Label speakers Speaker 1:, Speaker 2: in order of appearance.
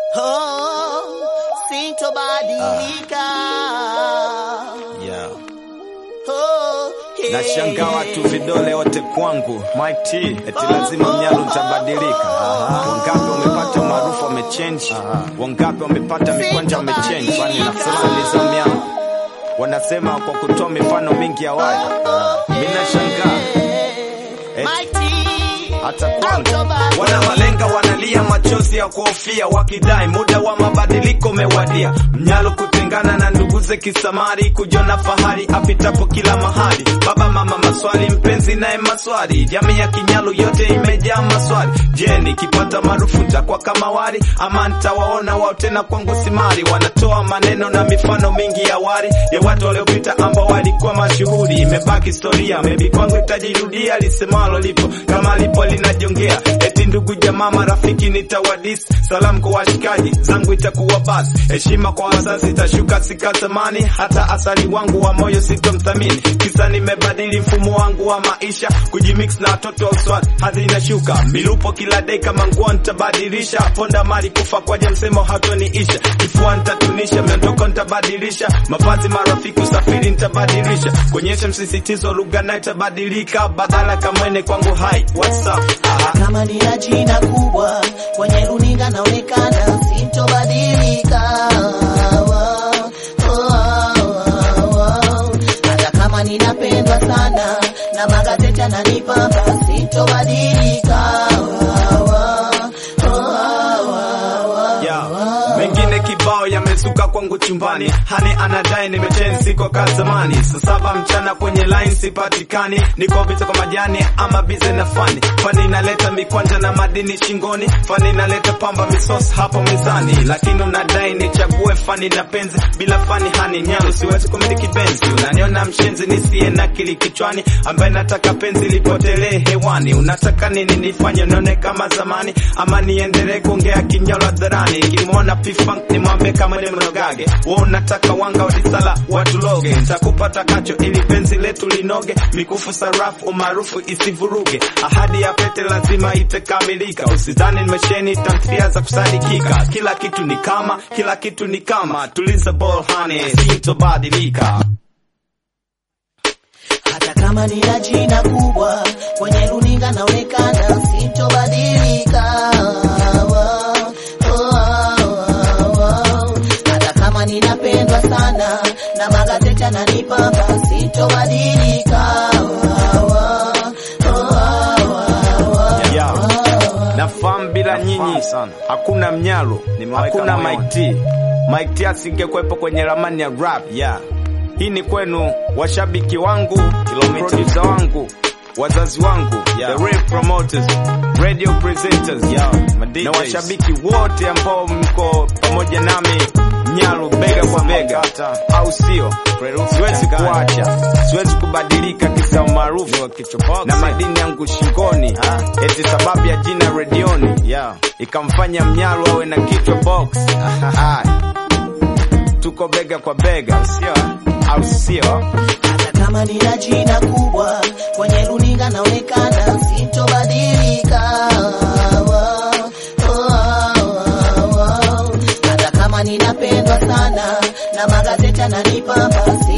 Speaker 1: Oh, sintobadilika.
Speaker 2: Yeah.
Speaker 1: Oh, hey.
Speaker 2: Nashangaa watu vidole wote kwangu Mike T eti lazima mnyalo utabadilika. Wangapi wamepata maarufu wamechange, wangapi wamepata mikwanja wamechange. Kwani nasema nizamu yangu, wanasema kwa kutoa mifano mingi ya wale. Mimi nashangaa eti hata kwangu wana malenga wanalia machozi ya kuhofia wakidai muda wa mabadiliko umewadia. Mnyalo kutengana na nduguze kisamari, kujona fahari apitapo kila mahali. Baba mama maswali, mpenzi naye maswali, jamii ya Kinyalu yote imejaa maswali. Je, nikipata maarufu nitakuwa kama wali ama nitawaona wao tena kwangu simari? Wanatoa maneno na mifano mingi ya wari ya watu waliopita ambao walikuwa mashuhuri. Imebaki historia, maybe kwangu itajirudia, lisemalo lipo kama lipo linajongea eti ndugu jamaa marafiki nitawadis salamu kwa washikaji zangu itakuwa basi heshima kwa wazazi itashuka sika zamani hata asali wangu wa moyo sitomthamini kisa nimebadili mfumo wangu wa maisha kujimix na watoto wa uswali hadhi inashuka milupo kila dei kama nguo nitabadilisha ponda mali kufa kwaja msemo hatoniisha kifua nitatunisha miondoko nitabadilisha mavazi marafiki usafiri nitabadilisha kuonyesha msisitizo lugha nayo itabadilika badala kamwene kwangu hai what's up Aha.
Speaker 1: kama nina jina kubwa kwenye runinga naonekana sintobadilika. Oh, oh, oh. Hata kama ninapendwa sana na magazeti yananipamba sintobadilika. Oh, oh, oh,
Speaker 2: Yeah. Mengine kibao yamezuka kwangu chumbani, hani anadai nimechange siko ka zamani. Saa saba mchana kwenye line sipatikani, niko vita kwa majani ama bize na fani. Fani inaleta mikwanja na madini shingoni, fani inaleta pamba misos hapo mezani, lakini unadai nichague fani na penzi, bila fani hani nyalo siwezi kumiliki benzi. Unaniona mshenzi nisiye na akili kichwani, ambaye nataka penzi lipotelee hewani. Unataka nini nifanye nione kama zamani, ama niendelee kuongea kinyalo hadharani? Nikimwona P-Funk nimwambie kama ni mnogage, wewe unataka wanga wadisala watuloge, nitakupata kacho ili penzi letu linoge, mikufu sarafu umaarufu isivuruge, ahadi ya pete lazima itakamilika. Usidhani nimesheni tamthia za kusadikika, kila kitu ni kama, kila kitu ni kama, tuliza ball honey, sitobadilika.
Speaker 1: Hata kama nina jina kubwa kwenye runinga naonekana sintobadilika. Oh, oh, oh, oh. Hata kama ninapendwa sana na magazeti yananipamba sintobadilika. Oh, oh, oh, oh,
Speaker 2: Yeah.
Speaker 1: oh.
Speaker 2: Nafahamu bila nyinyi hakuna mnyalo, hakuna Mike T. Mike T asingekuwepo kwenye ramani ya rap. Yeah. Hii ni kwenu washabiki wangu, producer wangu, wazazi wangu,
Speaker 3: Yeah.
Speaker 2: the real promoters, radio presenters
Speaker 3: Yeah, my
Speaker 2: na
Speaker 3: DJs.
Speaker 2: washabiki wote ambao mko pamoja nami Nyalu bega kwa bega, au sio? Siwezi kuacha, siwezi kubadilika kisa umaarufu na madini yangu shingoni, eti sababu ya jina redioni
Speaker 3: Yeah.
Speaker 2: ikamfanya Mnyalu awe na kichwa box. Ah, Tuko bega kwa bega, sio? Au sio?
Speaker 1: Hata kama nina jina kubwa kwenye runinga naonekana sintobadilika. Oh, oh, oh, oh. Hata kama ninapendwa sana na magazeti yananipamba